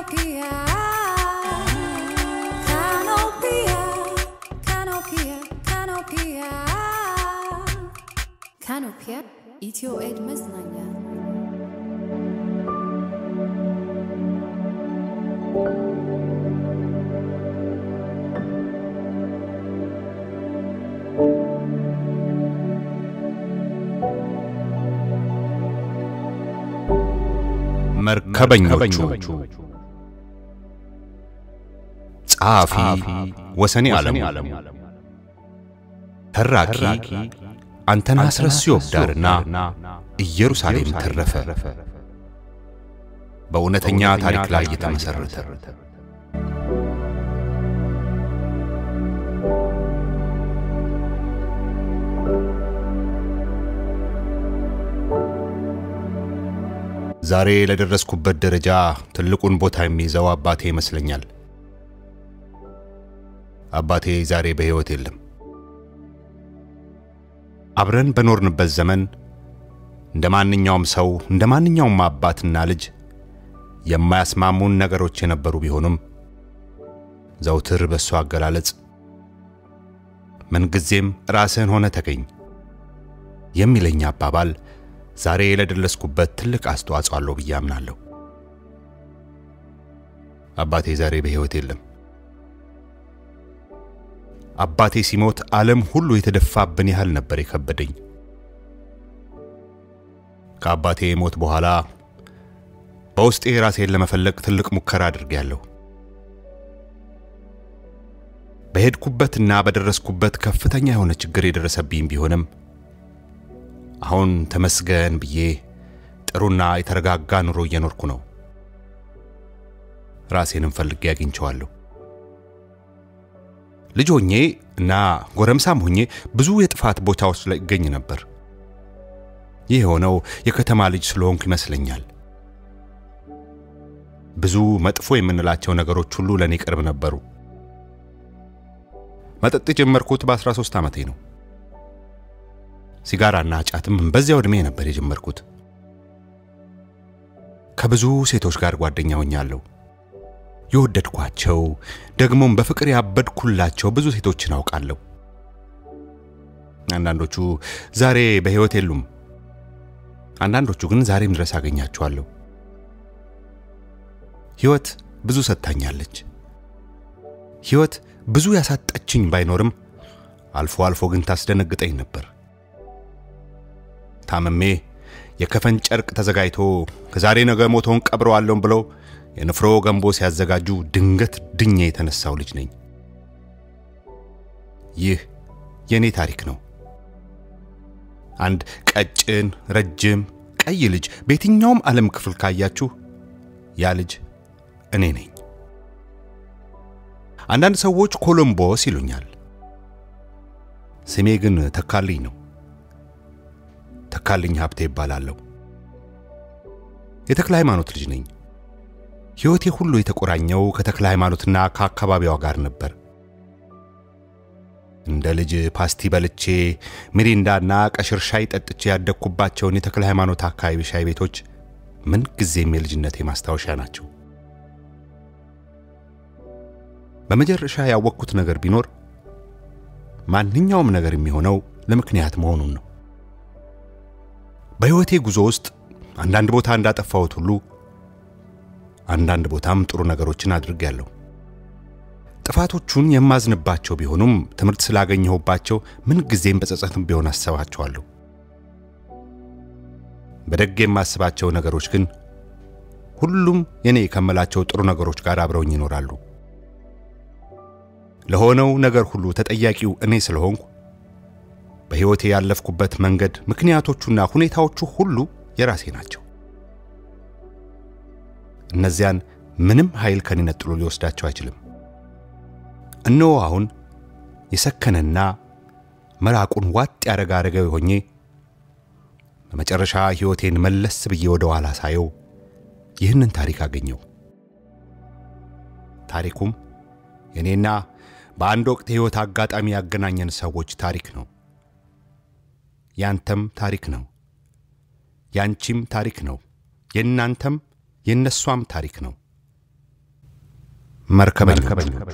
Canopia. Canopia. Canopia. Canopia. Canopia. ኢትዮ ኤድ መዝናኛ መርከበኞቹ ጸሐፊ ወሰኔ ዓለሙ ተራኪ አንተነህ አስረስዮ ዳርና ኢየሩሳሌም ተረፈ በእውነተኛ ታሪክ ላይ የተመሠረተ ዛሬ ለደረስኩበት ደረጃ ትልቁን ቦታ የሚይዘው አባቴ ይመስለኛል። አባቴ ዛሬ በሕይወት የለም። አብረን በኖርንበት ዘመን እንደ ማንኛውም ሰው እንደ ማንኛውም አባትና ልጅ የማያስማሙን ነገሮች የነበሩ ቢሆኑም ዘውትር በእሱ አገላለጽ ምንጊዜም ራስህን ሆነ ተገኝ የሚለኝ አባባል ዛሬ ለደረስኩበት ትልቅ አስተዋጽኦ አለው ብዬ አምናለሁ። አባቴ ዛሬ በሕይወት የለም። አባቴ ሲሞት ዓለም ሁሉ የተደፋብን ያህል ነበር የከበደኝ። ከአባቴ ሞት በኋላ በውስጤ ራሴን ለመፈለግ ትልቅ ሙከራ አድርጌያለሁ። በሄድኩበትና በደረስኩበት ከፍተኛ የሆነ ችግር የደረሰብኝ ቢሆንም አሁን ተመስገን ብዬ ጥሩና የተረጋጋ ኑሮ እየኖርኩ ነው። ራሴንም ፈልጌ አግኝቼዋለሁ። ልጅ ሆኜ እና ጎረምሳም ሆኜ ብዙ የጥፋት ቦታዎች ላይ ይገኝ ነበር። ይህ የሆነው የከተማ ልጅ ስለሆንኩ ይመስለኛል። ብዙ መጥፎ የምንላቸው ነገሮች ሁሉ ለእኔ ቅርብ ነበሩ። መጠጥ የጀመርኩት በ13 ዓመቴ ነው። ሲጋራና ጫትም በዚያው ዕድሜ ነበር የጀመርኩት። ከብዙ ሴቶች ጋር ጓደኛ ሆኛለሁ። የወደድኳቸው ደግሞም በፍቅር ያበድኩላቸው ብዙ ሴቶችን አውቃለሁ። አንዳንዶቹ ዛሬ በሕይወት የሉም። አንዳንዶቹ ግን ዛሬም ድረስ አገኛቸዋለሁ። ሕይወት ብዙ ሰጥታኛለች። ሕይወት ብዙ ያሳጠችኝ ባይኖርም አልፎ አልፎ ግን ታስደነግጠኝ ነበር። ታመሜ የከፈን ጨርቅ ተዘጋጅቶ ከዛሬ ነገ ሞተውን ቀብረዋለሁ ብለው የንፍሮ ገንቦ ሲያዘጋጁ ድንገት ድኜ የተነሳው ልጅ ነኝ። ይህ የእኔ ታሪክ ነው። አንድ ቀጭን፣ ረጅም፣ ቀይ ልጅ በየትኛውም ዓለም ክፍል ካያችሁ ያ ልጅ እኔ ነኝ። አንዳንድ ሰዎች ኮሎምቦስ ይሉኛል። ስሜ ግን ተካልኝ ነው። ተካልኝ ሀብቴ ይባላለሁ። የተክለ ሃይማኖት ልጅ ነኝ። ሕይወቴ ሁሉ የተቆራኘው ከተክለ ሃይማኖትና ከአካባቢዋ ጋር ነበር። እንደ ልጅ ፓስቲ በልቼ ሚሪንዳና ቀሽር ሻይ ጠጥቼ ያደግኩባቸውን የተክለ ሃይማኖት አካባቢ ሻይ ቤቶች ምን ጊዜም የልጅነቴ ማስታወሻ ናቸው። በመጨረሻ ያወቅኩት ነገር ቢኖር ማንኛውም ነገር የሚሆነው ለምክንያት መሆኑን ነው። በሕይወቴ ጉዞ ውስጥ አንዳንድ ቦታ እንዳጠፋሁት ሁሉ አንዳንድ ቦታም ጥሩ ነገሮችን አድርጌያለሁ። ጥፋቶቹን የማዝንባቸው ቢሆኑም ትምህርት ስላገኘሁባቸው ምን ጊዜም በጸጸትም ቢሆን አስባቸዋለሁ። በደግ የማስባቸው ነገሮች ግን ሁሉም የኔ ከምላቸው ጥሩ ነገሮች ጋር አብረውኝ ይኖራሉ። ለሆነው ነገር ሁሉ ተጠያቂው እኔ ስለሆንኩ በሕይወቴ ያለፍኩበት መንገድ ምክንያቶቹና ሁኔታዎቹ ሁሉ የራሴ ናቸው። እነዚያን ምንም ኃይል ከኔ ነጥሎ ሊወስዳቸው አይችልም። እነሆ አሁን የሰከነና መራቁን ዋጥ ያረጋ አረጋዊ ሆኜ በመጨረሻ ሕይወቴን መለስ ብዬ ወደ ኋላ ሳየው ይህንን ታሪክ አገኘው። ታሪኩም የኔና በአንድ ወቅት የሕይወት አጋጣሚ ያገናኘን ሰዎች ታሪክ ነው። ያንተም ታሪክ ነው። ያንቺም ታሪክ ነው። የእናንተም የእነሷም ታሪክ ነው። መርከበኛ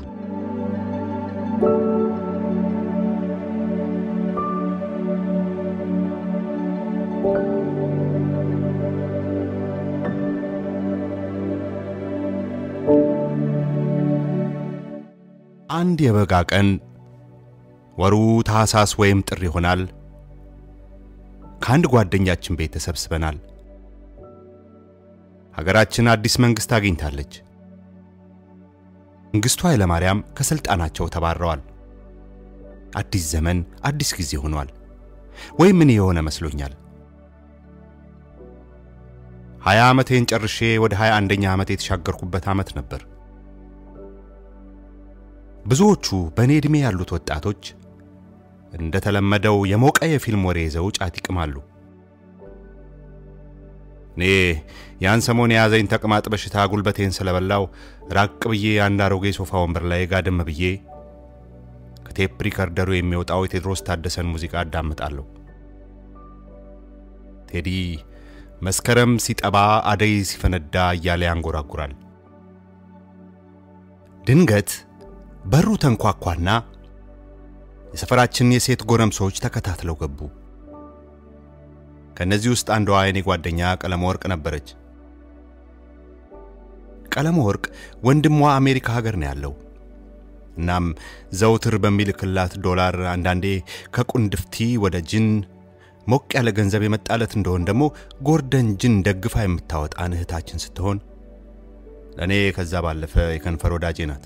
አንድ የበጋ ቀን ወሩ ታህሳስ ወይም ጥር ይሆናል። ከአንድ ጓደኛችን ቤት ተሰብስበናል። ሀገራችን አዲስ መንግስት አግኝታለች። መንግስቱ ኃይለማርያም ከስልጣናቸው ተባረዋል። አዲስ ዘመን፣ አዲስ ጊዜ ሆኗል። ወይም ምን የሆነ መስሎኛል። ሀያ ዓመቴን ጨርሼ ወደ ሀያ አንደኛ ዓመት የተሻገርኩበት ዓመት ነበር። ብዙዎቹ በእኔ ዕድሜ ያሉት ወጣቶች እንደተለመደው የሞቀ የፊልም ወሬ ይዘው ጫት ይቅማሉ። እኔ ያን ሰሞን የያዘኝ ተቅማጥ በሽታ ጉልበቴን ስለበላው ራቅ ብዬ አንድ አሮጌ ሶፋ ወንበር ላይ ጋደም ብዬ ከቴፕ ሪከርደሩ የሚወጣው የቴዎድሮስ ታደሰን ሙዚቃ አዳምጣለሁ። ቴዲ መስከረም ሲጠባ አደይ ሲፈነዳ እያለ ያንጎራጉራል። ድንገት በሩ ተንኳኳና የሰፈራችን የሴት ጎረምሶች ተከታትለው ገቡ። ከእነዚህ ውስጥ አንዷ የኔ ጓደኛ ቀለመ ወርቅ ነበረች። ቀለመ ወርቅ ወንድሟ አሜሪካ ሀገር ነው ያለው። እናም ዘውትር በሚልክላት ዶላር አንዳንዴ ከቁንድፍቲ ወደ ጅን ሞቅ ያለ ገንዘብ የመጣለት እንደሆን ደግሞ ጎርደን ጅን ደግፋ የምታወጣን እህታችን ስትሆን ለእኔ ከዛ ባለፈ የከንፈር ወዳጄ ናት።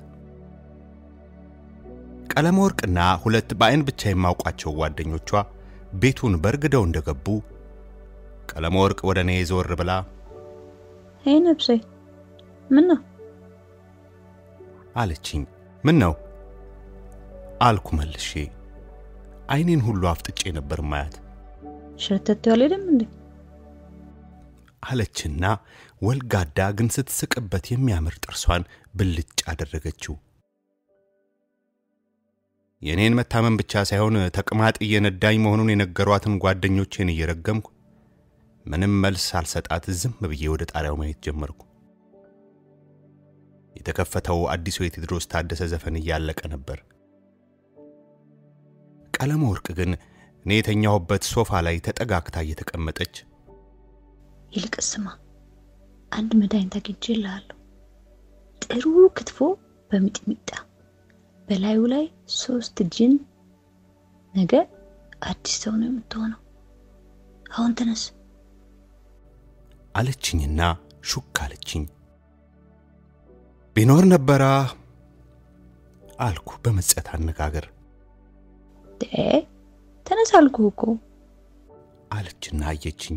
ቀለመ ወርቅና ሁለት በአይን ብቻ የማውቋቸው ጓደኞቿ ቤቱን በርግደው እንደገቡ ቀለመ ወርቅ ወደ እኔ ዞር ብላ ይህ ነብሴ ምን ነው አለችኝ። ምን ነው አልኩ መልሼ። አይኔን ሁሉ አፍጥጬ ነበር ማያት ሸርተት ያልሄድም እንዴ? አለችና ወልጋዳ ግን ስትስቅበት የሚያምር ጥርሷን ብልጭ አደረገችው። የእኔን መታመን ብቻ ሳይሆን ተቅማጥ እየነዳኝ መሆኑን የነገሯትን ጓደኞቼን እየረገምኩ ምንም መልስ አልሰጣት ዝም ብዬ ወደ ጣሪያው ማየት ጀመርኩ። የተከፈተው አዲሱ የቴዎድሮስ ታደሰ ዘፈን እያለቀ ነበር። ቀለመ ወርቅ ግን እኔ የተኛሁበት ሶፋ ላይ ተጠጋግታ እየተቀመጠች ይልቅ ስማ፣ አንድ መድኃኒት አግኝቼልሃለሁ። ጥሩ ክትፎ በሚጥሚጣ በላዩ ላይ ሶስት ጅን። ነገ አዲስ ሰው ነው የምትሆነው። አሁን ተነስ አለችኝና ሹክ አለችኝ። ቢኖር ነበራ አልኩ በመጸት አነጋገር ደ ተነስ አልኩህ እኮ። አለችና አየችኝ።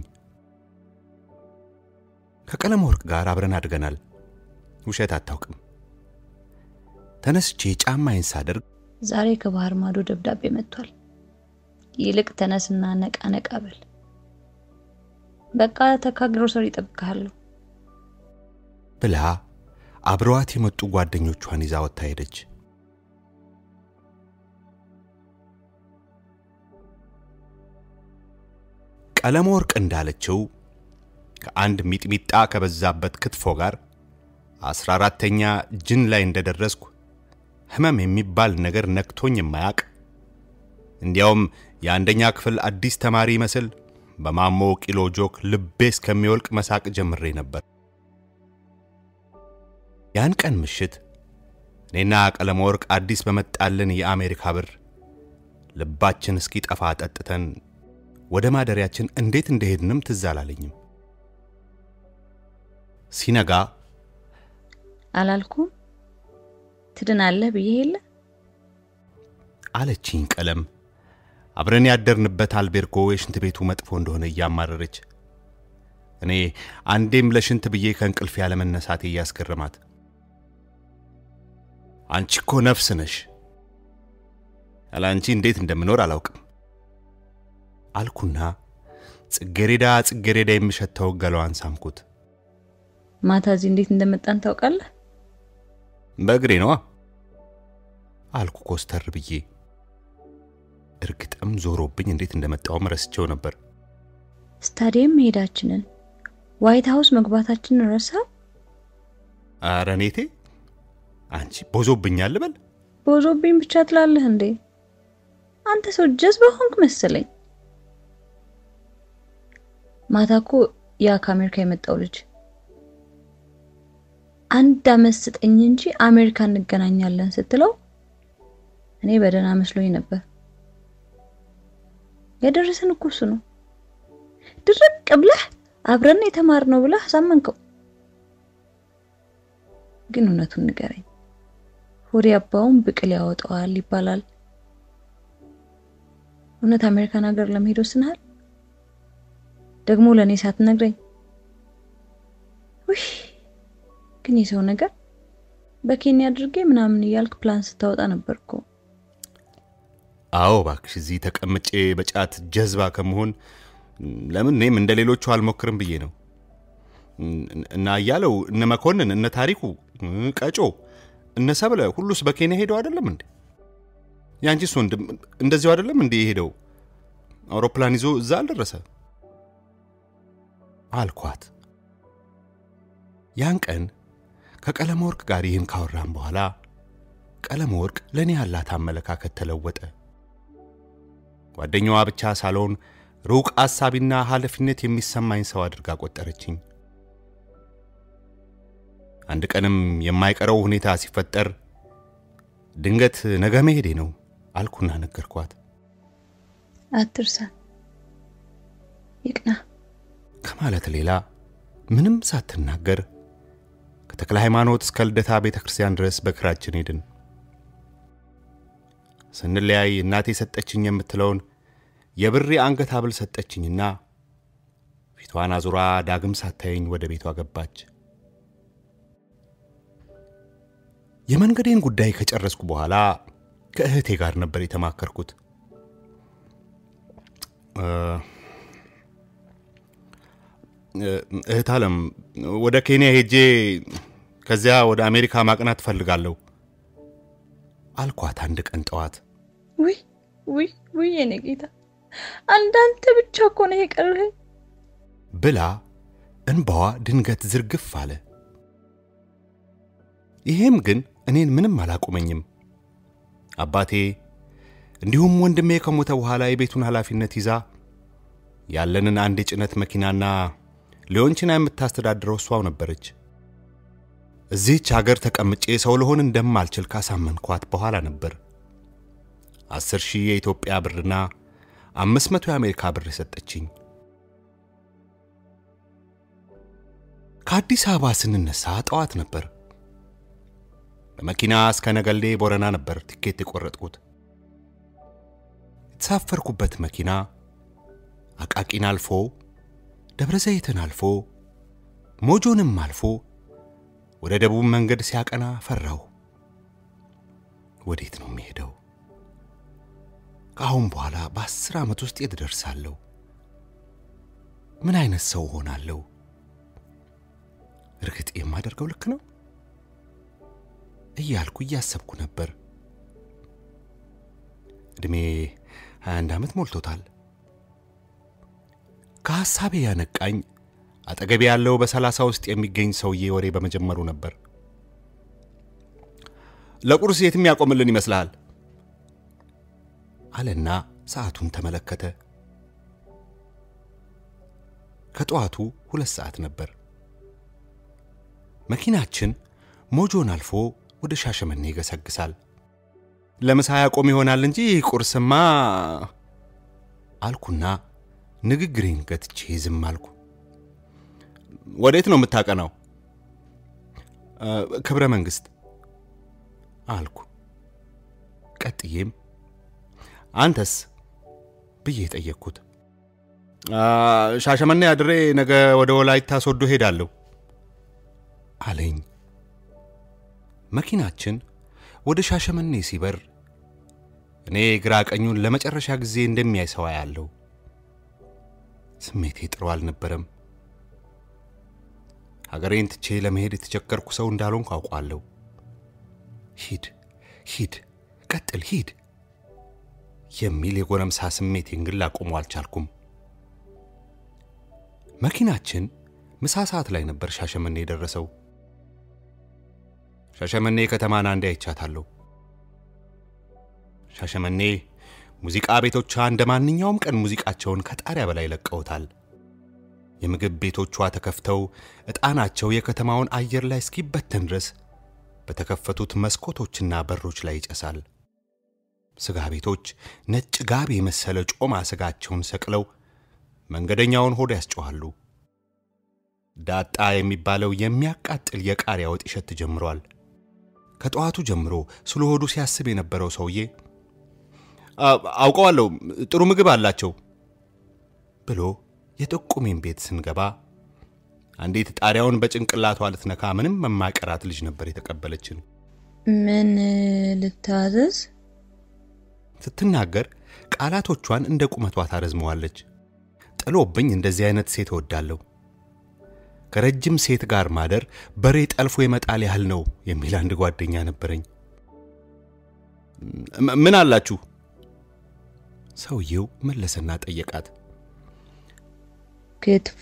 ከቀለመ ወርቅ ጋር አብረን አድገናል። ውሸት አታውቅም። ተነስቼ ጫማዬን ሳደርግ ዛሬ ከባህር ማዶ ደብዳቤ መጥቷል። ይልቅ ተነስና ነቃ ነቃ በል። በቃ ተካ ግሮሰሪ እጠብቅሃለሁ። ብላ አብረዋት የመጡ ጓደኞቿን ይዛ ወጥታ ሄደች። ቀለመ ወርቅ እንዳለችው ከአንድ ሚጥሚጣ ከበዛበት ክትፎ ጋር አስራ አራተኛ ጅን ላይ እንደደረስኩ ህመም የሚባል ነገር ነክቶኝ የማያቅ እንዲያውም የአንደኛ ክፍል አዲስ ተማሪ ይመስል በማሞ ቂሎ ጆክ ልቤ እስከሚወልቅ መሳቅ ጀምሬ ነበር። ያን ቀን ምሽት እኔና ቀለመ ወርቅ አዲስ በመጣልን የአሜሪካ ብር ልባችን እስኪጠፋ ጠጥተን ወደ ማደሪያችን እንዴት እንደሄድንም ትዝ አላለኝም። ሲነጋ አላልኩም ትድናለህ ብዬ የለ አለችኝ ቀለም አብረን ያደርንበት አልቤርጎ የሽንት ቤቱ መጥፎ እንደሆነ እያማረረች እኔ አንዴም ለሽንት ብዬ ከእንቅልፍ ያለመነሳቴ እያስገረማት አንቺ እኮ ነፍስ ነሽ፣ ያለ አንቺ እንዴት እንደምኖር አላውቅም አልኩና ጽጌሬዳ ጽጌሬዳ የሚሸተው ገላዋን ሳምኩት። ማታ እዚህ እንዴት እንደመጣን ታውቃለህ? በእግሬ ነዋ አልኩ ኮስተር ብዬ። እርግጥም ዞሮብኝ እንዴት እንደመጣውም ረስቼው ነበር። ስታዲየም መሄዳችንን ዋይት ሀውስ መግባታችንን ረሳ? አረ ኔቴ፣ አንቺ ቦዞብኛል ልበል? ቦዞብኝ ብቻ ትላለህ እንዴ? አንተ ሰው ጀዝባ ሆንክ መሰለኝ። ማታ እኮ ያ ከአሜሪካ የመጣው ልጅ አንድ አመት ስጠኝ እንጂ አሜሪካ እንገናኛለን ስትለው እኔ በደህና መስሎኝ ነበር። የደረሰን እኮ እሱ ነው። ድርቅ ብለህ አብረን የተማርነው ብለህ አሳመንከው። ግን እውነቱን ንገረኝ፣ ሆዴ አባውን ብቅል ያወጣዋል ይባላል። እውነት አሜሪካን ሀገር ለመሄድ ወስነሃል? ደግሞ ለእኔ ሳትነግረኝ? ውይ ግን የሰው ነገር በኬንያ አድርጌ ምናምን እያልክ ፕላን ስታወጣ ነበር እኮ። አዎ እባክሽ፣ እዚህ ተቀምጬ በጫት ጀዝባ ከመሆን ለምን እኔም እንደ ሌሎቹ አልሞክርም ብዬ ነው። እና እያለው እነ መኮንን እነ ታሪኩ ቀጮ እነ ሰብለ ሁሉስ በኬንያ ሄደው አይደለም እንዴ? ያንቺስ ወንድም እንደዚሁ አይደለም እንዴ የሄደው? አውሮፕላን ይዞ እዛ አልደረሰ አልኳት። ያን ቀን ከቀለመ ወርቅ ጋር ይህን ካወራን በኋላ ቀለመ ወርቅ ለእኔ ያላት አመለካከት ተለወጠ። ጓደኛዋ ብቻ ሳልሆን ሩቅ አሳቢና ኃላፊነት የሚሰማኝ ሰው አድርጋ ቆጠረችኝ። አንድ ቀንም የማይቀረው ሁኔታ ሲፈጠር ድንገት ነገ መሄዴ ነው አልኩና ነገርኳት። አትርሳ፣ ይቅና ከማለት ሌላ ምንም ሳትናገር ከተክለ ሃይማኖት እስከ ልደታ ቤተ ክርስቲያን ድረስ በእግራችን ሄድን። ስንለያይ እናቴ ሰጠችኝ የምትለውን የብር አንገት ሐብል ሰጠችኝና ፊቷን አዙራ ዳግም ሳታየኝ ወደ ቤቷ ገባች። የመንገዴን ጉዳይ ከጨረስኩ በኋላ ከእህቴ ጋር ነበር የተማከርኩት። እህት አለም ወደ ኬንያ ሄጄ ከዚያ ወደ አሜሪካ ማቅናት እፈልጋለሁ አልኳት አንድ ቀን ጠዋት። ውይ ውይ ውይ የኔ ጌታ አንዳንተ ብቻ እኮ ነው የቀረህ ብላ እንባዋ ድንገት ዝርግፍ አለ። ይሄም ግን እኔን ምንም አላቆመኝም። አባቴ እንዲሁም ወንድሜ ከሞተ በኋላ የቤቱን ኃላፊነት ይዛ ያለንን አንድ የጭነት መኪናና ሊዮንችና የምታስተዳድረው እሷው ነበረች። እዚህች አገር ተቀምጬ ሰው ልሆን እንደማልችል ካሳመንኳት በኋላ ነበር አስር ሺህ የኢትዮጵያ ብርና አምስት መቶ የአሜሪካ ብር የሰጠችኝ። ከአዲስ አበባ ስንነሳ ጠዋት ነበር። በመኪና እስከ ነገሌ ቦረና ነበር ቲኬት የቆረጥኩት። የተሳፈርኩበት መኪና አቃቂን አልፎ ደብረ ዘይትን አልፎ ሞጆንም አልፎ ወደ ደቡብ መንገድ ሲያቀና ፈራሁ። ወዴት ነው የሚሄደው? ከአሁን በኋላ በአስር ዓመት ውስጥ የት ደርሳለሁ? ምን አይነት ሰው ሆናለሁ? እርግጥ የማደርገው ልክ ነው እያልኩ እያሰብኩ ነበር። ዕድሜ 21 ዓመት ሞልቶታል። ከሐሳቤ ያነቃኝ አጠገቤ ያለው በሰላሳ ውስጥ የሚገኝ ሰውዬ ወሬ በመጀመሩ ነበር። ለቁርስ የትም ያቆምልን ይመስልሃል? አለና ሰዓቱን ተመለከተ። ከጠዋቱ ሁለት ሰዓት ነበር። መኪናችን ሞጆን አልፎ ወደ ሻሸመኔ ይገሰግሳል። ለምሳ ያቆም ይሆናል እንጂ ቁርስማ አልኩና ንግግሬን ገትቼ ዝም አልኩ። ወዴት ነው የምታቀናው? ክብረ መንግሥት አልኩ። ቀጥዬም አንተስ ብዬ ጠየቅኩት። ሻሸመኔ አድሬ ነገ ወደ ወላይታ ሶዶ ሄዳለሁ አለኝ። መኪናችን ወደ ሻሸመኔ ሲበር እኔ ግራ ቀኙን ለመጨረሻ ጊዜ እንደሚያይ ሰው ያለው ስሜቴ ጥሩ አልነበረም። ሀገሬን ትቼ ለመሄድ የተቸገርኩ ሰው እንዳልሆንኩ አውቋለሁ። ሂድ ሂድ፣ ቀጥል፣ ሂድ የሚል የጎረምሳ ስሜቴን ግን ላቆመው አልቻልኩም። መኪናችን ምሳ ሰዓት ላይ ነበር ሻሸመኔ የደረሰው። ሻሸመኔ ከተማን አንዴ አይቻታለሁ። ሻሸመኔ ሙዚቃ ቤቶቿ እንደ ማንኛውም ቀን ሙዚቃቸውን ከጣሪያ በላይ ለቀውታል። የምግብ ቤቶቿ ተከፍተው ዕጣናቸው የከተማውን አየር ላይ እስኪበተን ድረስ በተከፈቱት መስኮቶችና በሮች ላይ ይጨሳል። ስጋ ቤቶች ነጭ ጋቢ የመሰለ ጮማ ስጋቸውን ሰቅለው መንገደኛውን ሆድ ያስጮኋሉ። ዳጣ የሚባለው የሚያቃጥል የቃሪያ ወጥ ይሸት ጀምሯል። ከጠዋቱ ጀምሮ ስለ ሆዱ ሲያስብ የነበረው ሰውዬ አውቀዋለሁ፣ ጥሩ ምግብ አላቸው ብሎ የጠቁሜን ቤት ስንገባ አንዲት ጣሪያውን በጭንቅላቷ ልትነካ ምንም የማይቀራት ልጅ ነበር የተቀበለችን። ምን ልታዘዝ? ስትናገር ቃላቶቿን እንደ ቁመቷ ታረዝመዋለች። ጥሎብኝ እንደዚህ አይነት ሴት እወዳለሁ። ከረጅም ሴት ጋር ማደር በሬ ጠልፎ የመጣል ያህል ነው የሚል አንድ ጓደኛ ነበረኝ። ምን አላችሁ? ሰውየው መለሰና ጠየቃት። ክትፎ፣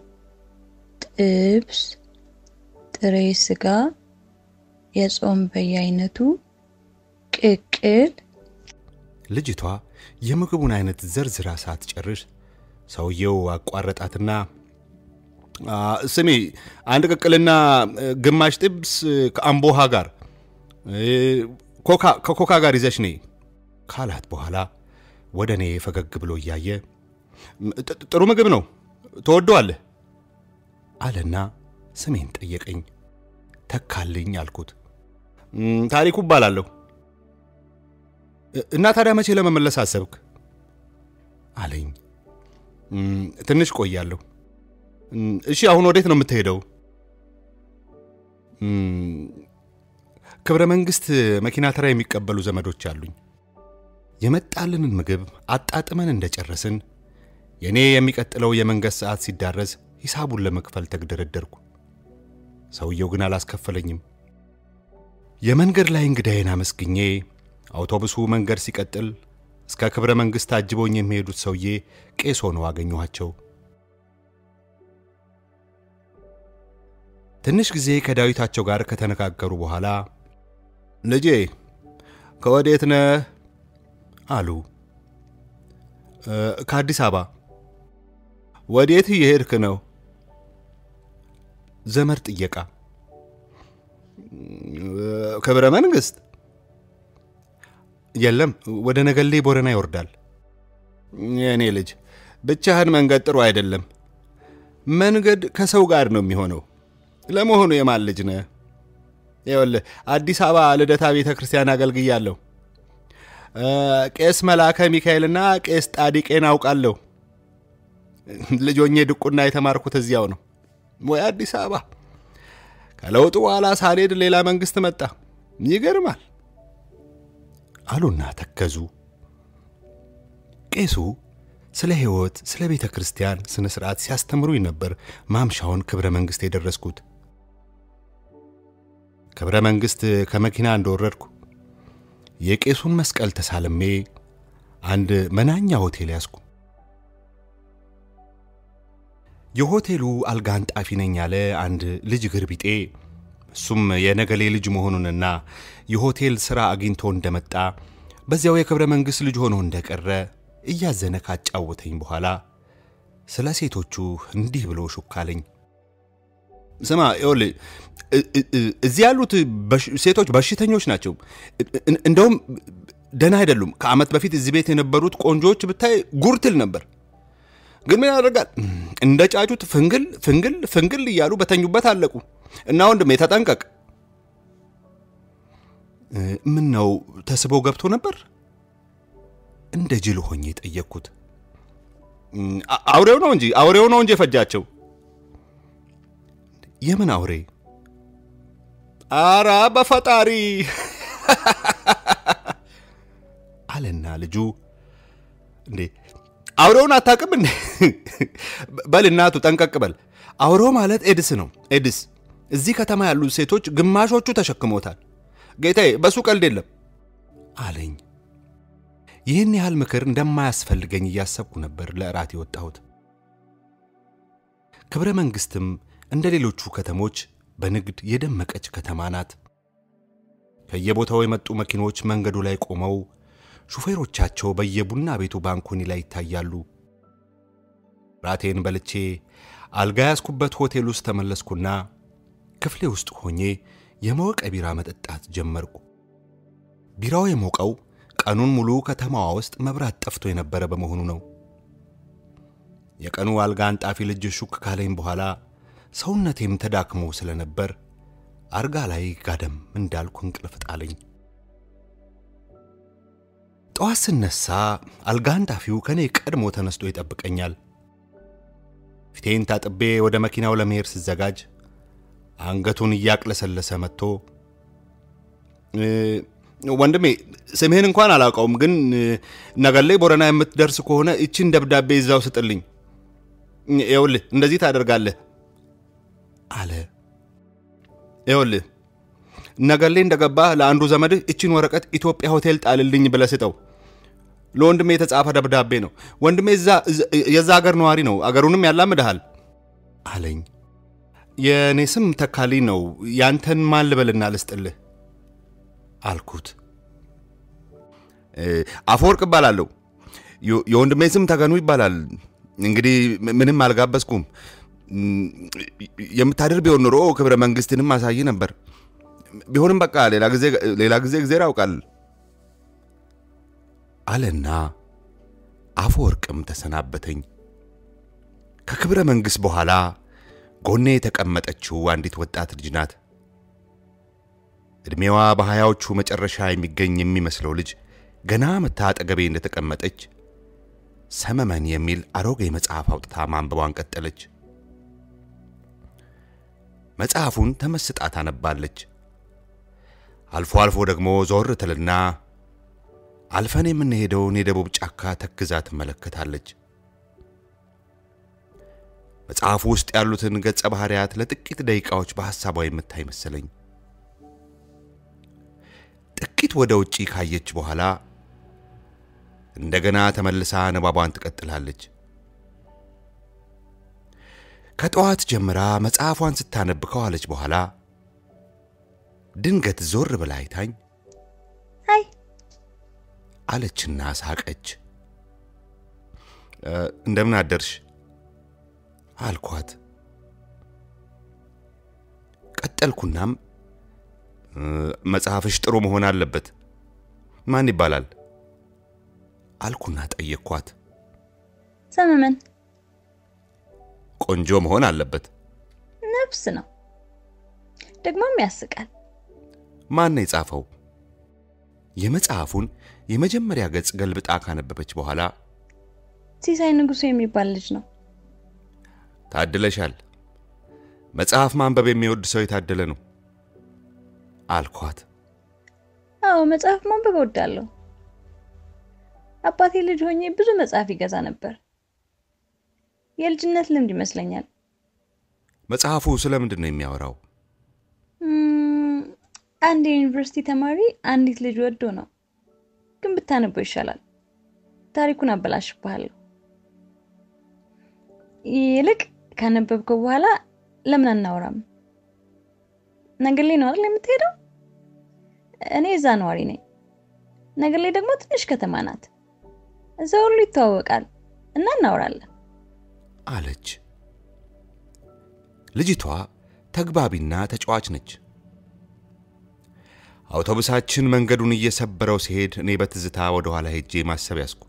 ጥብስ፣ ጥሬ ስጋ፣ የጾም በየአይነቱ፣ ቅቅል። ልጅቷ የምግቡን አይነት ዘርዝራ ሳትጨርስ ሰውየው አቋረጣትና ስሚ አንድ ቅቅልና ግማሽ ጥብስ ከአምቦሃ ጋር ከኮካ ጋር ይዘሽ ነይ ካላት በኋላ ወደ እኔ ፈገግ ብሎ እያየ ጥሩ ምግብ ነው ትወደዋለህ አለና ስሜን ጠየቀኝ። ተካልኝ አልኩት። ታሪኩ እባላለሁ። እና ታዲያ መቼ ለመመለስ አሰብክ አለኝ። ትንሽ ቆያለሁ። እሺ አሁን ወዴት ነው የምትሄደው? ክብረ መንግስት መኪና ተራ የሚቀበሉ ዘመዶች አሉኝ። የመጣልንን ምግብ አጣጥመን እንደጨረስን የእኔ የሚቀጥለው የመንገድ ሰዓት ሲዳረስ ሂሳቡን ለመክፈል ተግደረደርኩ። ሰውየው ግን አላስከፈለኝም። የመንገድ ላይ እንግዳዬን አመስግኜ አውቶቡሱ መንገድ ሲቀጥል እስከ ክብረ መንግሥት አጅበውኝ የሚሄዱት ሰውዬ ቄስ ሆነው አገኘኋቸው። ትንሽ ጊዜ ከዳዊታቸው ጋር ከተነጋገሩ በኋላ ልጄ ከወዴት ነህ አሉ። ከአዲስ አበባ። ወዴት እየሄድክ ነው? ዘመድ ጥየቃ። ክብረ መንግሥት የለም፣ ወደ ነገሌ ቦረና ይወርዳል። የእኔ ልጅ ብቻህን መንገድ ጥሩ አይደለም። መንገድ ከሰው ጋር ነው የሚሆነው። ለመሆኑ የማን ልጅ ነህ? ይኸውልህ አዲስ አበባ ልደታ ቤተ ክርስቲያን አገልግያለሁ። ቄስ መላከ ሚካኤልና ቄስ ጣዲቄን አውቃለሁ። ልጆኜ ድቁና የተማርኩት እዚያው ነው። ወይ አዲስ አበባ። ከለውጡ በኋላ ሳልሄድ ሌላ መንግስት መጣ። ይገርማል አሉና ተከዙ። ቄሱ ስለ ሕይወት፣ ስለ ቤተ ክርስቲያን ስነ ሥርዓት ሲያስተምሩኝ ነበር ማምሻውን ክብረ መንግሥት የደረስኩት። ክብረ መንግሥት ከመኪና እንደወረድኩ የቄሱን መስቀል ተሳልሜ አንድ መናኛ ሆቴል ያዝኩ። የሆቴሉ አልጋ አንጣፊ ነኝ ያለ አንድ ልጅ ግርቢጤ እሱም የነገሌ ልጅ መሆኑንና የሆቴል ሥራ አግኝቶ እንደመጣ በዚያው የክብረ መንግሥት ልጅ ሆኖ እንደቀረ እያዘነ ካጫወተኝ በኋላ ስለ ሴቶቹ እንዲህ ብሎ ሹክ አለኝ። ስማ ይኸውልህ እዚህ ያሉት ሴቶች በሽተኞች ናቸው። እንደውም ደህና አይደሉም። ከዓመት በፊት እዚህ ቤት የነበሩት ቆንጆዎች ብታይ ጉርትል ነበር። ግን ምን ያደርጋል እንደ ጫጩት ፍንግል ፍንግል ፍንግል እያሉ በተኙበት አለቁ። እና ወንድሜ ተጠንቀቅ። ምን ነው ተስበው ገብቶ ነበር? እንደ ጅል ሆኜ ጠየቅኩት። አውሬው ነው እንጂ አውሬው ነው እንጂ የፈጃቸው። የምን አውሬ? አራ በፈጣሪ አለና ልጁ እንዴ አውሬውን አታውቅም እንዴ? በል እናቱ ጠንቀቅ በል። አውሬው ማለት ኤድስ ነው። ኤድስ እዚህ ከተማ ያሉ ሴቶች ግማሾቹ ተሸክሞታል። ጌታዬ በሱ ቀልድ የለም አለኝ። ይህን ያህል ምክር እንደማያስፈልገኝ እያሰብኩ ነበር ለእራት የወጣሁት። ክብረ መንግሥትም እንደ ሌሎቹ ከተሞች በንግድ የደመቀች ከተማ ናት። ከየቦታው የመጡ መኪኖች መንገዱ ላይ ቆመው ሹፌሮቻቸው በየቡና ቤቱ ባንኮኒ ላይ ይታያሉ። ራቴን በልቼ አልጋ ያዝኩበት ሆቴል ውስጥ ተመለስኩና ክፍሌ ውስጥ ሆኜ የሞቀ ቢራ መጠጣት ጀመርኩ። ቢራው የሞቀው ቀኑን ሙሉ ከተማዋ ውስጥ መብራት ጠፍቶ የነበረ በመሆኑ ነው። የቀኑ አልጋ አንጣፊ ልጅ ሹክ ካለኝ በኋላ ሰውነቴም ተዳክሞ ስለነበር አልጋ ላይ ጋደም እንዳልኩ እንቅልፍ ጣለኝ። ጠዋት ስነሳ አልጋ አንጣፊው ከእኔ ቀድሞ ተነስቶ ይጠብቀኛል። ፊቴን ታጥቤ ወደ መኪናው ለመሄድ ስዘጋጅ አንገቱን እያቅለሰለሰ መጥቶ ወንድሜ ስምህን እንኳን አላውቀውም፣ ግን ነገሌ ቦረና የምትደርስ ከሆነ እችን ደብዳቤ ይዛው ስጥልኝ። ይኸውልህ እንደዚህ ታደርጋለህ አለ። ይኸውልህ ነገሌ እንደገባህ ለአንዱ ዘመድህ እችን ወረቀት ኢትዮጵያ ሆቴል ጣልልኝ ብለህ ስጠው። ለወንድሜ የተጻፈ ደብዳቤ ነው። ወንድሜ የዛ አገር ነዋሪ ነው። አገሩንም ያላምድሃል አለኝ። የእኔ ስም ተካልኝ ነው። ያንተን ማን ልበልና ልስጥልህ አልኩት። አፈወርቅ እባላለሁ። የወንድሜ ስም ተገኑ ይባላል። እንግዲህ ምንም አልጋበዝኩም። የምታድር ቢሆን ኖሮ ክብረ መንግስትንም አሳይ ነበር። ቢሆንም በቃ ሌላ ጊዜ ጊዜር ያውቃል አለና አፈወርቅም ተሰናበተኝ። ከክብረ መንግሥት በኋላ ጎኔ የተቀመጠችው አንዲት ወጣት ልጅ ናት። ዕድሜዋ በሀያዎቹ መጨረሻ የሚገኝ የሚመስለው ልጅ ገና መታ አጠገቤ እንደተቀመጠች ሰመመን የሚል አሮጌ መጽሐፍ አውጥታ ማንበቧን ቀጠለች። መጽሐፉን ተመስጣ ታነባለች። አልፎ አልፎ ደግሞ ዞር ትልና አልፈን የምንሄደውን የደቡብ ጫካ ተክዛ ትመለከታለች። መጽሐፉ ውስጥ ያሉትን ገጸ ባህሪያት ለጥቂት ደቂቃዎች በሐሳቧ የምታይ መሰለኝ። ጥቂት ወደ ውጪ ካየች በኋላ እንደገና ተመልሳ ንባቧን ትቀጥላለች። ከጠዋት ጀምራ መጽሐፏን ስታነብ ከዋለች በኋላ ድንገት ዞር ብላ አይታኝ አይ አለችና ሳቀች። እንደምን አደርሽ አልኳት። ቀጠልኩናም መጽሐፍሽ ጥሩ መሆን አለበት። ማን ይባላል አልኩና ጠየቅኳት። ሰመመን ቆንጆ መሆን አለበት። ነፍስ ነው፣ ደግሞም ያስቃል። ማን ነው የጻፈው? የመጽሐፉን የመጀመሪያ ገጽ ገልብጣ ካነበበች በኋላ ሲሳይ ንጉሱ የሚባል ልጅ ነው። ታድለሻል። መጽሐፍ ማንበብ የሚወድ ሰው የታደለ ነው አልኳት። አዎ መጽሐፍ ማንበብ እወዳለሁ። አባቴ ልጅ ሆኜ ብዙ መጽሐፍ ይገዛ ነበር። የልጅነት ልምድ ይመስለኛል። መጽሐፉ ስለምንድን ነው የሚያወራው? እም፣ አንድ የዩኒቨርሲቲ ተማሪ አንዲት ልጅ ወዶ ነው፣ ግን ብታነበው ይሻላል። ታሪኩን አበላሽብሃለሁ። ይልቅ ካነበብከው በኋላ ለምን አናወራም? ነገሌ ነው አይደል የምትሄደው? እኔ እዛ ነዋሪ ነኝ። ነገሌ ደግሞ ትንሽ ከተማ ናት። እዛ ሁሉ ይተዋወቃል እና እናወራለን። አለች። ልጅቷ ተግባቢና ተጫዋች ነች። አውቶቡሳችን መንገዱን እየሰበረው ሲሄድ እኔ በትዝታ ወደ ኋላ ሄጄ ማሰብ ያዝኩ።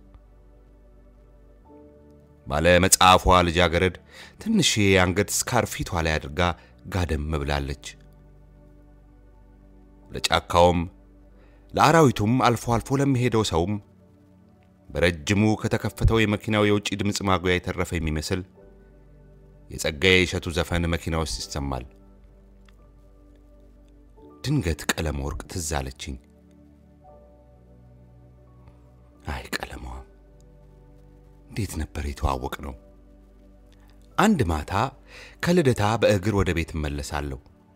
ባለ መጽሐፏ ልጃገረድ ትንሽ የአንገት ስካር ፊቷ ላይ አድርጋ ጋደም ብላለች። ለጫካውም ለአራዊቱም አልፎ አልፎ ለሚሄደው ሰውም በረጅሙ ከተከፈተው የመኪናው የውጭ ድምፅ ማጉያ የተረፈ የሚመስል የጸጋዬ እሸቱ ዘፈን መኪና ውስጥ ይሰማል። ድንገት ቀለም ወርቅ ትዝ አለችኝ። አይ ቀለሟ እንዴት ነበር የተዋወቅ ነው። አንድ ማታ ከልደታ በእግር ወደ ቤት እመለሳለሁ።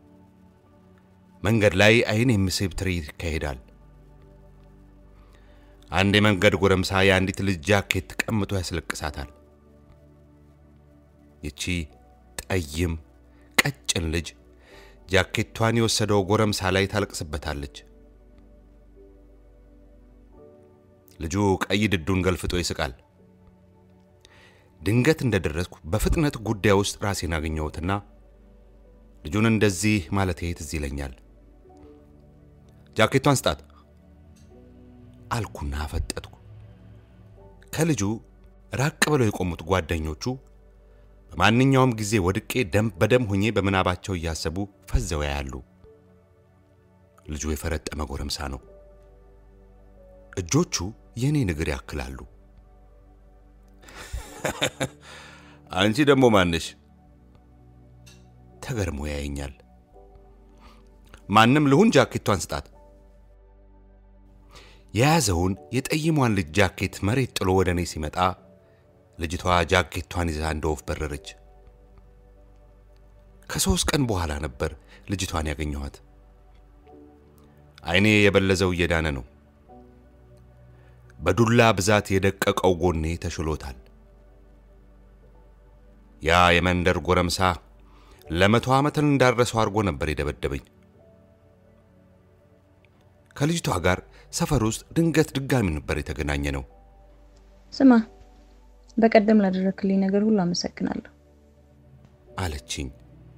መንገድ ላይ አይን የሚስብ ትርኢት ይካሄዳል። አንድ የመንገድ ጎረምሳ የአንዲት ልጅ ጃኬት ቀምጦ ያስለቅሳታል። ይቺ ጠይም ቀጭን ልጅ ጃኬቷን የወሰደው ጎረምሳ ላይ ታለቅስበታለች። ልጁ ቀይ ድዱን ገልፍጦ ይስቃል። ድንገት እንደደረስኩ በፍጥነት ጉዳይ ውስጥ ራሴን አገኘሁትና ልጁን እንደዚህ ማለቴ ትዝ ይለኛል። ጃኬቷን ስጣት አልኩና አፈጠጥኩ። ከልጁ ራቅ ብለው የቆሙት ጓደኞቹ በማንኛውም ጊዜ ወድቄ ደም በደም ሆኜ በምናባቸው እያሰቡ ፈዘው ያያሉ። ልጁ የፈረጠመ ጎረምሳ ነው። እጆቹ የእኔን እግር ያክላሉ። አንቺ ደግሞ ማንሽ? ተገርሞ ያየኛል። ማንም ልሁን ጃኬቷን ስጣት። የያዘውን የጠይሟን ልጅ ጃኬት መሬት ጥሎ ወደ እኔ ሲመጣ ልጅቷ ጃኬቷን ይዛ እንደ ወፍ በረረች። ከሦስት ቀን በኋላ ነበር ልጅቷን ያገኘኋት። ዓይኔ የበለዘው እየዳነ ነው። በዱላ ብዛት የደቀቀው ጎኔ ተሽሎታል። ያ የመንደር ጎረምሳ ለመቶ ዓመትን እንዳረሰው አድርጎ ነበር የደበደበኝ። ከልጅቷ ጋር ሰፈር ውስጥ ድንገት ድጋሚ ነበር የተገናኘ ነው። ስማ፣ በቀደም ላደረክልኝ ነገር ሁሉ አመሰግናለሁ አለችኝ።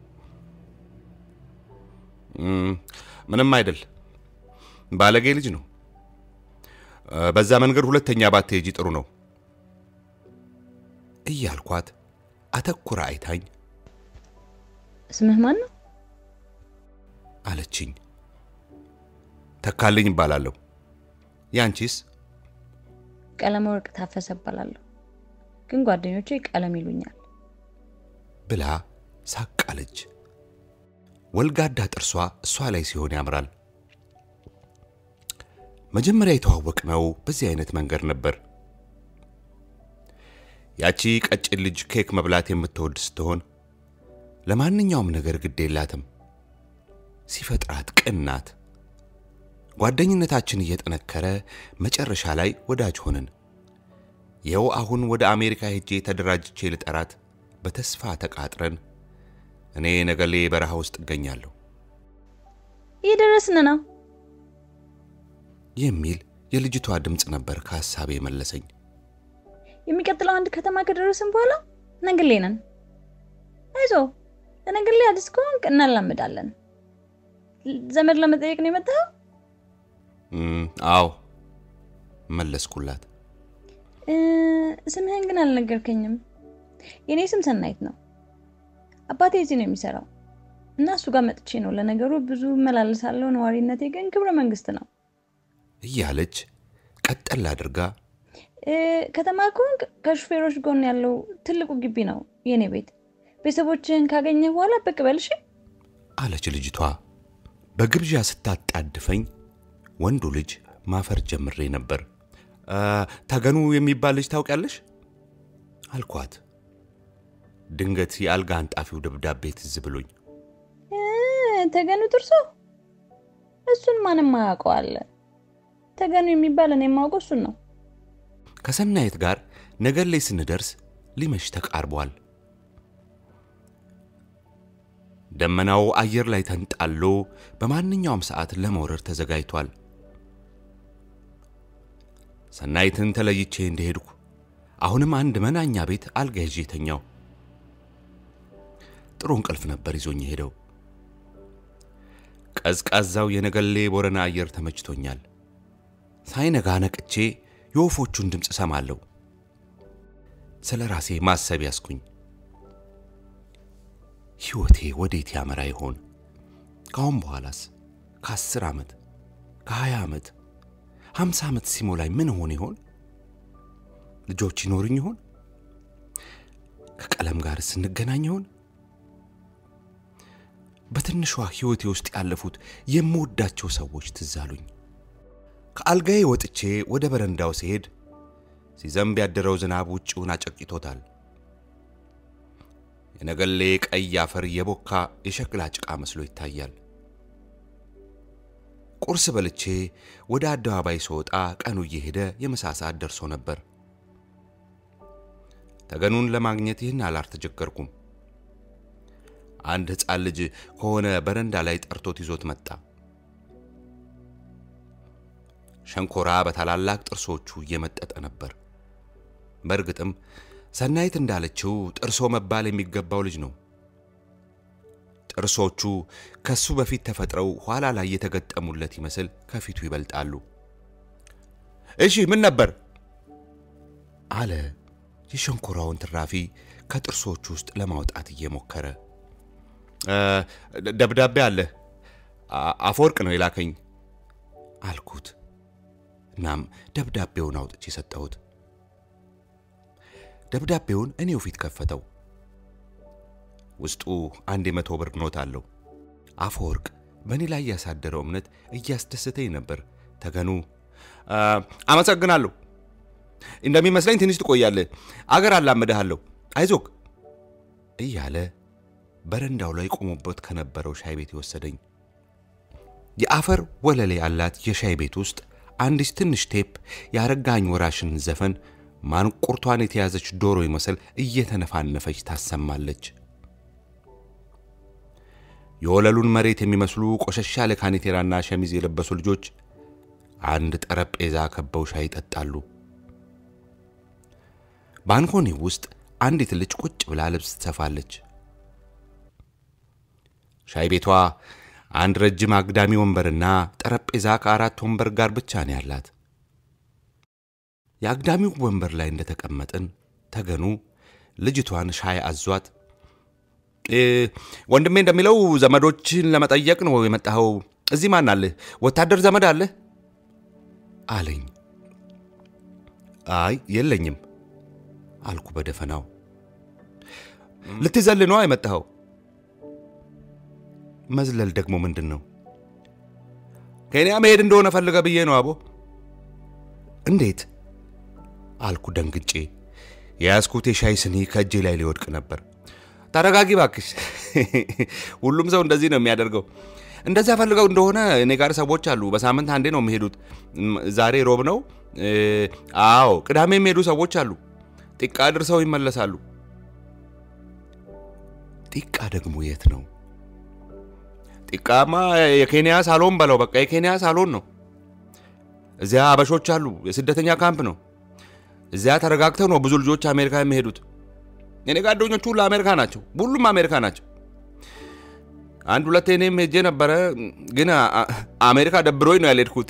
"እም፣ ምንም አይደል፣ ባለጌ ልጅ ነው። እ፣ በዛ መንገድ ሁለተኛ ባትሄጂ ጥሩ ነው እያልኳት አተኩራ አይታኝ ስምህ ማን ነው? አለችኝ። ተካልኝ እባላለሁ። ያንቺስ? ቀለመ ወርቅ ታፈሰ እባላለሁ፣ ግን ጓደኞቼ ቀለም ይሉኛል። ብላ ሳቅ አለች። ወልጋዳ ጥርሷ እሷ ላይ ሲሆን ያምራል። መጀመሪያ የተዋወቅነው በዚህ አይነት መንገድ ነበር። ያቺ ቀጭን ልጅ ኬክ መብላት የምትወድ ስትሆን ለማንኛውም ነገር ግድ የላትም። ሲፈጥራት ቅን ናት። ጓደኝነታችን እየጠነከረ መጨረሻ ላይ ወዳጅ ሆንን። ይኸው አሁን ወደ አሜሪካ ሄጄ ተደራጅቼ ልጠራት በተስፋ ተቃጥረን እኔ ነገሌ በረሃ ውስጥ እገኛለሁ እየደረስን ነው። የሚል የልጅቷ ድምፅ ነበር ከሐሳቤ የመለሰኝ። የሚቀጥለው አንድ ከተማ ከደረስን በኋላ ነግሌ ነን። አይዞ ለነግሌ አዲስ ከሆንክ እናላምዳለን። ዘመድ ለመጠየቅ ነው የመጣኸው? "እም፣ አዎ መለስኩላት። እ፣ ስምህን ግን አልነገርከኝም። የኔ ስም ሰናይት ነው። አባቴ እዚህ ነው የሚሰራው እና እሱ ጋር መጥቼ ነው። ለነገሩ ብዙ እመላለሳለሁ። ነዋሪነቴ ግን ክብረ መንግስት ነው። እያለች ቀጠል አድርጋ እ፣ ከተማ ከሆንክ ከሹፌሮች ጎን ያለው ትልቁ ግቢ ነው የኔ ቤት። ቤተሰቦችህን ካገኘ በኋላ ብቅ በል እሺ። አለች ልጅቷ። በግብዣ ስታጣድፈኝ ወንዱ ልጅ ማፈር ጀምሬ ነበር። "አ፣ ተገኑ የሚባል ልጅ ታውቂያለሽ? አልኳት። ድንገት የአልጋ አንጣፊው ደብዳቤ ትዝ ብሎኝ እ፣ ተገኑ ጥርሶ፣ እሱን ማንም አያውቀዋል። ተገኑ የሚባል እኔ የማውቀው እሱን ነው። ከሰናየት ጋር ነገር ላይ ስንደርስ ሊመሽ ተቃርቧል። ደመናው አየር ላይ ተንጣሎ በማንኛውም ሰዓት ለመውረድ ተዘጋጅቷል። ሰናይትን ተለይቼ እንደሄድኩ አሁንም አንድ መናኛ ቤት አልጋ ይዤ ተኛው። ጥሩ እንቅልፍ ነበር ይዞኝ ሄደው። ቀዝቃዛው የነገሌ ቦረና አየር ተመችቶኛል። ሳይነጋ ነቅቼ የወፎቹን ድምፅ እሰማለሁ። ስለ ራሴ ማሰብ ያስኩኝ። ሕይወቴ ወዴት ያመራ ይሆን? ከአሁን በኋላስ ከአስር ዓመት ከሀያ ዓመት ሀምሳ ዓመት ሲሞላኝ ምን ሆን ይሆን? ልጆች ይኖሩኝ ይሆን? ከቀለም ጋር ስንገናኝ ይሆን? በትንሿ ሕይወቴ ውስጥ ያለፉት የምወዳቸው ሰዎች ትዝ አሉኝ። ከአልጋዬ ወጥቼ ወደ በረንዳው ሲሄድ ሲዘንብ ያደረው ዝናብ ውጭውን አጨቅጭቶታል። የነገሌ ቀይ አፈር የቦካ የሸክላ ጭቃ መስሎ ይታያል። ቁርስ በልቼ ወደ አደባባይ ስወጣ ቀኑ እየሄደ የምሳ ሰዓት ደርሶ ነበር። ተገኑን ለማግኘት ይህን አላልተቸገርኩም። አንድ ሕፃን ልጅ ከሆነ በረንዳ ላይ ጠርቶት ይዞት መጣ። ሸንኮራ በታላላቅ ጥርሶቹ እየመጠጠ ነበር። በእርግጥም ሰናይት እንዳለችው ጥርሶ መባል የሚገባው ልጅ ነው። ጥርሶቹ ከሱ በፊት ተፈጥረው ኋላ ላይ የተገጠሙለት ይመስል ከፊቱ ይበልጣሉ። እሺ ምን ነበር አለ የሸንኮራውን ትራፊ ከጥርሶቹ ውስጥ ለማውጣት እየሞከረ። ደብዳቤ አለ፣ አፈወርቅ ነው የላከኝ አልኩት። እናም ደብዳቤውን አውጥቼ ሰጠሁት። ደብዳቤውን እኔው ፊት ከፈተው። ውስጡ አንድ የመቶ ብር ኖት አለው። አፈወርቅ በእኔ ላይ ያሳደረው እምነት እያስደሰተኝ ነበር። ተገኑ አመሰግናለሁ። እንደሚመስለኝ ትንሽ ትቆያለህ። አገር አላመድሃለሁ። አይዞክ እያለ በረንዳው ላይ ቆሞበት ከነበረው ሻይ ቤት የወሰደኝ የአፈር ወለሌ ያላት የሻይ ቤት ውስጥ አንዲት ትንሽ ቴፕ የአረጋኝ ወራሽን ዘፈን ማንቁርቷን የተያዘች ዶሮ ይመስል እየተነፋነፈች ታሰማለች። የወለሉን መሬት የሚመስሉ ቆሸሻ ያለ ካኔቴራና ሸሚዝ የለበሱ ልጆች አንድ ጠረጴዛ ከበው ሻይ ይጠጣሉ። ባንኮኒ ውስጥ አንዲት ልጅ ቁጭ ብላ ልብስ ትሰፋለች። ሻይ ቤቷ አንድ ረጅም አግዳሚ ወንበርና ጠረጴዛ ከአራት ወንበር ጋር ብቻ ነው ያላት። የአግዳሚው ወንበር ላይ እንደተቀመጥን ተገኑ ልጅቷን ሻይ አዟት ወንድሜ እንደሚለው ዘመዶችን ለመጠየቅ ነው የመጣኸው? እዚህ ማን አለህ? ወታደር ዘመድ አለህ? አለኝ። አይ የለኝም አልኩ በደፈናው። ልትዘል ነዋ የመጣኸው? መዝለል ደግሞ ምንድን ነው? ኬንያ መሄድ እንደሆነ ፈልገ ብዬ ነው አቦ። እንዴት አልኩ ደንግጬ። የያዝኩት የሻይ ስኒ ከእጄ ላይ ሊወድቅ ነበር። ተረጋጊ ባክሽ። ሁሉም ሰው እንደዚህ ነው የሚያደርገው። እንደዚያ ፈልገው እንደሆነ እኔ ጋር ሰዎች አሉ። በሳምንት አንዴ ነው የሚሄዱት። ዛሬ ሮብ ነው። አዎ ቅዳሜ የሚሄዱ ሰዎች አሉ። ጢቃ ድርሰው ይመለሳሉ። ጢቃ ደግሞ የት ነው? ጢቃማ የኬንያ ሳሎን በለው በቃ የኬንያ ሳሎን ነው። እዚያ አበሾች አሉ። የስደተኛ ካምፕ ነው። እዚያ ተረጋግተው ነው ብዙ ልጆች አሜሪካ የሚሄዱት። የኔ ጓደኞቹ ሁሉ አሜሪካ ናቸው። ሁሉም አሜሪካ ናቸው። አንድ ሁለቴ እኔም ሄጄ ነበረ፣ ግን አሜሪካ ደብሮኝ ነው ያልሄድኩት።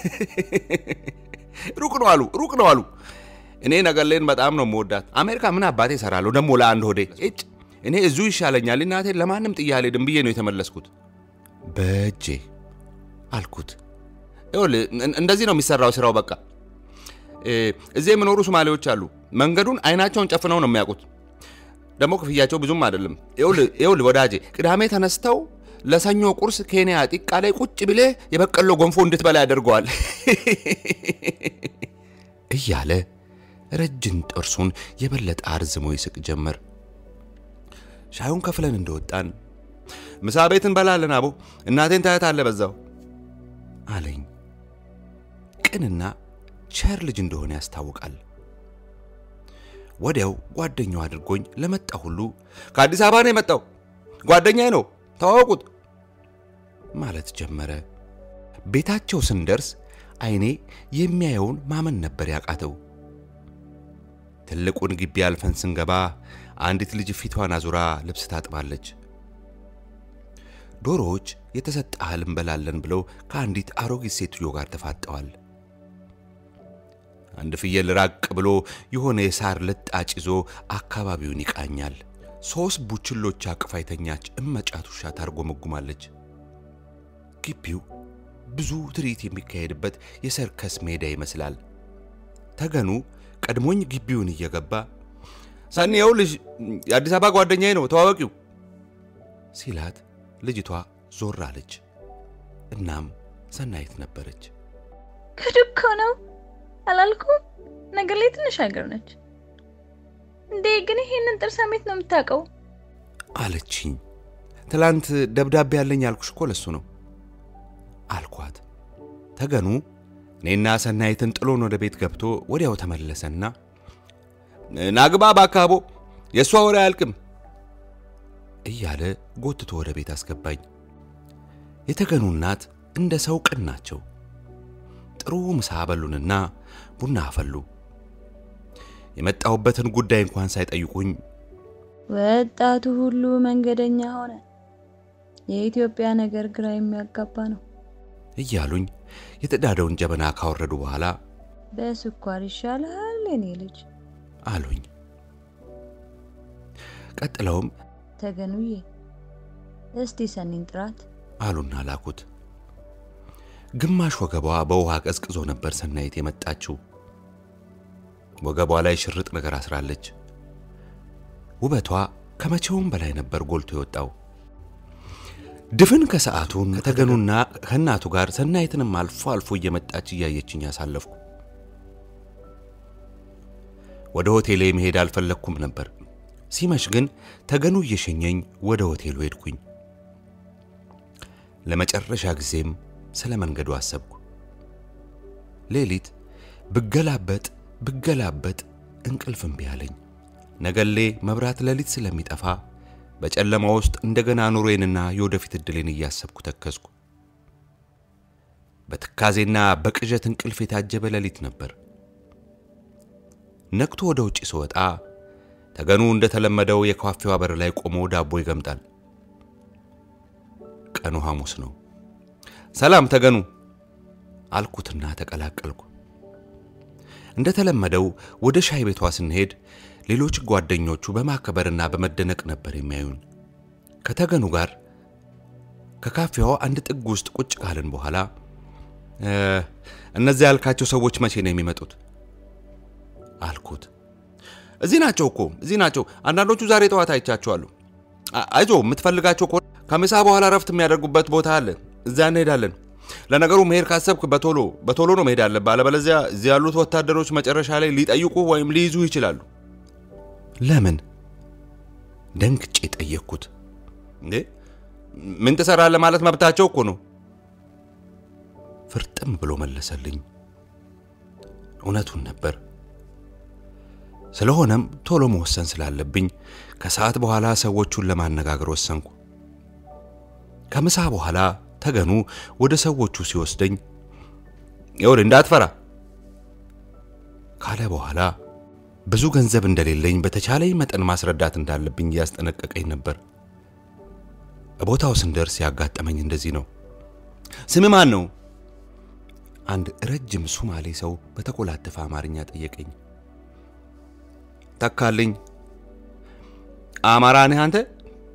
ሩቅ ነው አሉ፣ ሩቅ ነው አሉ። እኔ ነገሌን በጣም ነው የምወዳት። አሜሪካ ምን አባቴ እሰራለሁ ደግሞ ለአንድ ሆዴ እጭ እኔ እዚሁ ይሻለኛል። እናቴን ለማንም ጥዬ አልሄድም ብዬ ነው የተመለስኩት። በእጄ አልኩት። ይኸውልህ እንደዚህ ነው የሚሰራው ስራው። በቃ እዚህ የሚኖሩ ሶማሌዎች አሉ። መንገዱን አይናቸውን ጨፍነው ነው የሚያውቁት። ደግሞ ክፍያቸው ብዙም አይደለም። ይኸውልህ ወዳጄ ቅዳሜ ተነስተው ለሰኞ ቁርስ ኬንያ ጢቃ ላይ ቁጭ ብሌ የበቀሎ ጎንፎ እንድትበላ ያደርገዋል እያለ ረጅም ጥርሱን የበለጠ አርዝሞ ይስቅ ጀመር። ሻዩን ከፍለን እንደወጣን ምሳ ቤት እንበላለን አቦ፣ እናቴን ታያታለህ በዛው አለኝ። ቅንና ቸር ልጅ እንደሆነ ያስታውቃል። ወዲያው ጓደኛው አድርጎኝ ለመጣ ሁሉ ከአዲስ አበባ ነው የመጣው ጓደኛዬ ነው ተዋወቁት ማለት ጀመረ። ቤታቸው ስንደርስ አይኔ የሚያየውን ማመን ነበር ያቃተው። ትልቁን ግቢ አልፈን ስንገባ አንዲት ልጅ ፊቷን አዙራ ልብስ ታጥባለች። ዶሮዎች የተሰጠ እህል እንበላለን ብለው ከአንዲት አሮጊት ሴትዮ ጋር ተፋጠዋል። አንድ ፍየል ራቅ ብሎ የሆነ የሳር ልጣጭ ይዞ አካባቢውን ይቃኛል። ሦስት ቡችሎች አቅፋ የተኛች እመጫት ውሻ ታርጎመጉማለች። ግቢው ብዙ ትርኢት የሚካሄድበት የሰርከስ ሜዳ ይመስላል። ተገኑ ቀድሞኝ ግቢውን እየገባ ሰኒ ይኸውልሽ የአዲስ አበባ ጓደኛዬ ነው ተዋወቂው ሲላት ልጅቷ ዞር አለች። እናም ሰናይት ነበረች። ከዱካ ነው አላልኩም? ነገር ላይ ትንሽ ሀገር ነች እንዴ? ግን ይሄንን ጥርስ አሜት ነው የምታውቀው አለችኝ። ትላንት ደብዳቤ ያለኝ ያልኩሽ እኮ ለሱ ነው አልኳት። ተገኑ እኔና ሰናይትን ጥሎን ወደ ቤት ገብቶ ወዲያው ተመለሰና ናግባ ባካቦ የእሷ ወሬ አያልቅም እያለ ጎትቶ ወደ ቤት አስገባኝ። የተገኑ እናት እንደ ሰው ቅን ናቸው። ጥሩ ምሳ በሉንና ቡና አፈሉ። የመጣሁበትን ጉዳይ እንኳን ሳይጠይቁኝ ወጣቱ ሁሉ መንገደኛ ሆነ። የኢትዮጵያ ነገር ግራ የሚያጋባ ነው። እያሉኝ የተዳደውን ጀበና ካወረዱ በኋላ በስኳር ይሻልሃል የኔ ልጅ አሉኝ። ቀጥለውም ተገኑዬ፣ እስቲ ሰኒን ጥራት አሉና ላኩት። ግማሽ ወገቧ በውሃ ቀዝቅዞ ነበር ሰናይት የመጣችው። ወገቧ ላይ ሽርጥ ነገር አስራለች። ውበቷ ከመቼውም በላይ ነበር ጎልቶ የወጣው። ድፍን ከሰዓቱን ከተገኑና ከእናቱ ጋር ሰናይትንም አልፎ አልፎ እየመጣች እያየችኝ ያሳለፍኩ። ወደ ሆቴሌ መሄድ አልፈለግኩም ነበር። ሲመሽ ግን ተገኑ እየሸኘኝ ወደ ሆቴሉ ሄድኩኝ። ለመጨረሻ ጊዜም ስለ መንገዱ አሰብኩ። ሌሊት ብገላበጥ ብገላበጥ እንቅልፍ እምቢ አለኝ። ነገሌ መብራት ሌሊት ስለሚጠፋ በጨለማ ውስጥ እንደገና ኑሮዬንና የወደፊት ዕድሌን እያሰብኩ ተከዝኩ። በትካዜና በቅዠት እንቅልፍ የታጀበ ሌሊት ነበር። ነቅቶ ወደ ውጭ ስወጣ ተገኑ እንደተለመደው የካፌዋ በር ላይ ቆሞ ዳቦ ይገምጣል። ቀኑ ሐሙስ ነው። ሰላም ተገኑ አልኩትና ተቀላቀልኩ። እንደተለመደው ወደ ሻይ ቤቷ ስንሄድ ሌሎች ጓደኞቹ በማከበርና በመደነቅ ነበር የሚያዩን። ከተገኑ ጋር ከካፌዋ አንድ ጥግ ውስጥ ቁጭ ካልን በኋላ እነዚያ ያልካቸው ሰዎች መቼ ነው የሚመጡት? አልኩት። እዚህ ናቸው እኮ እዚህ ናቸው። አንዳንዶቹ ዛሬ ጠዋት አይቻቸዋለሁ። አይዞ የምትፈልጋቸው ከሆነ ከምሳ በኋላ ረፍት የሚያደርጉበት ቦታ አለ፣ እዚያ እንሄዳለን። ለነገሩ መሄድ ካሰብክ በቶሎ በቶሎ ነው መሄድ አለብህ። አለበለዚያ እዚህ ያሉት ወታደሮች መጨረሻ ላይ ሊጠይቁ ወይም ሊይዙ ይችላሉ። ለምን? ደንግጬ ጠየቅኩት። እንዴ ምን ትሰራለህ ማለት መብታቸው እኮ ነው። ፍርጥም ብሎ መለሰልኝ። እውነቱን ነበር። ስለሆነም ቶሎ መወሰን ስላለብኝ ከሰዓት በኋላ ሰዎቹን ለማነጋገር ወሰንኩ። ከምሳ በኋላ ተገኑ ወደ ሰዎቹ ሲወስደኝ ይኸውልህ እንዳትፈራ ካለ በኋላ ብዙ ገንዘብ እንደሌለኝ በተቻለኝ መጠን ማስረዳት እንዳለብኝ እያስጠነቀቀኝ ነበር። ቦታው ስንደርስ ያጋጠመኝ እንደዚህ ነው። ስም ማን ነው? አንድ ረጅም ሱማሌ ሰው በተኮላተፈ አማርኛ ጠየቀኝ። ተካልኝ። አማራ ነህ አንተ?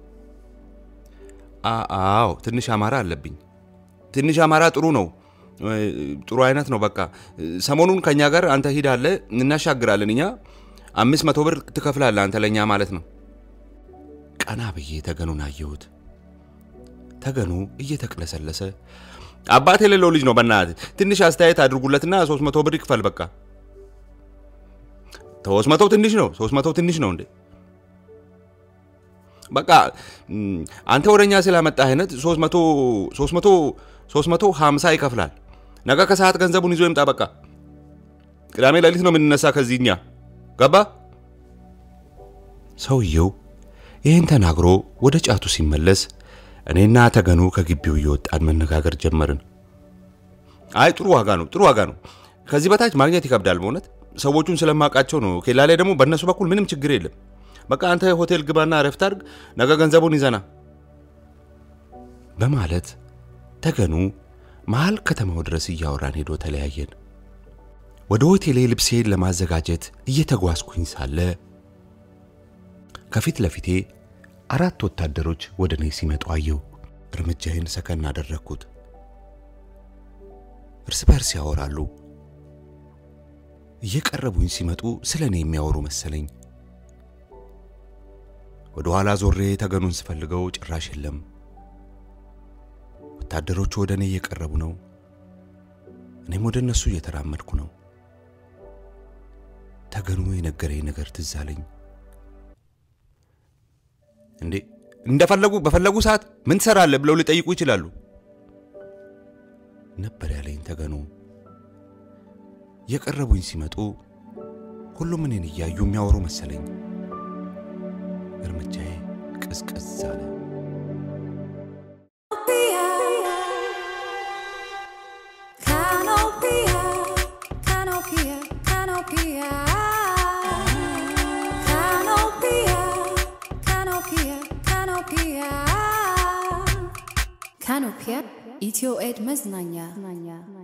አዎ፣ ትንሽ አማራ አለብኝ። ትንሽ አማራ ጥሩ ነው፣ ጥሩ አይነት ነው። በቃ ሰሞኑን ከኛ ጋር አንተ ሂዳለ፣ እናሻግራለን። እኛ አምስት መቶ ብር ትከፍላለህ አንተ ለእኛ ማለት ነው። ቀና ብዬ ተገኑን አየሁት። ተገኑ እየተቅለሰለሰ አባት የሌለው ልጅ ነው፣ በእናትህ ትንሽ አስተያየት አድርጉለትና ሶስት መቶ ብር ይክፈል በቃ ሶስት መቶ ትንሽ ነው። ሶስት መቶ ትንሽ ነው እንዴ? በቃ አንተ ወደኛ ስላመጣህ አይነት ሶስት መቶ ሶስት መቶ ሶስት መቶ ሀምሳ ይከፍላል። ነገ ከሰዓት ገንዘቡን ይዞ ይምጣ። በቃ ቅዳሜ ሌሊት ነው የምንነሳ ከዚህ እኛ ገባ። ሰውየው ይህን ተናግሮ ወደ ጫቱ ሲመለስ እኔና ተገኑ ከግቢው እየወጣን መነጋገር ጀመርን። አይ ጥሩ ዋጋ ነው፣ ጥሩ ዋጋ ነው። ከዚህ በታች ማግኘት ይከብዳል በእውነት ሰዎቹን ስለማውቃቸው ነው። ኬላ ላይ ደግሞ በእነሱ በኩል ምንም ችግር የለም። በቃ አንተ ሆቴል ግባና ረፍት አድርግ፣ ነገ ገንዘቡን ይዘና በማለት ተገኑ መሀል ከተማው ድረስ እያወራን ሄዶ ተለያየን። ወደ ሆቴሌ ልብሴን ለማዘጋጀት እየተጓዝኩኝ ሳለ ከፊት ለፊቴ አራት ወታደሮች ወደ እኔ ሲመጡ አየሁ። እርምጃዬን ሰከን አደረግኩት። እርስ በርስ ያወራሉ። እየቀረቡኝ ሲመጡ ስለ እኔ የሚያወሩ መሰለኝ። ወደ ኋላ ዞሬ ተገኑን ስፈልገው ጭራሽ የለም። ወታደሮቹ ወደ እኔ እየቀረቡ ነው። እኔም ወደ እነሱ እየተራመድኩ ነው። ተገኑ የነገረኝ ነገር ትዝ አለኝ። እንዴ እንደፈለጉ በፈለጉ ሰዓት ምን ትሰራለህ ብለው ሊጠይቁ ይችላሉ ነበር ያለኝ ተገኑ። የቀረቡኝ ሲመጡ ሁሉም እኔን እያዩ የሚያወሩ መሰለኝ። እርምጃዬ ቅዝቅዝ አለ። Canopia, Canopia, Canopia. Canopia, Canopia, Canopia. Canopia, ኢትዮ ኤድ መዝናኛ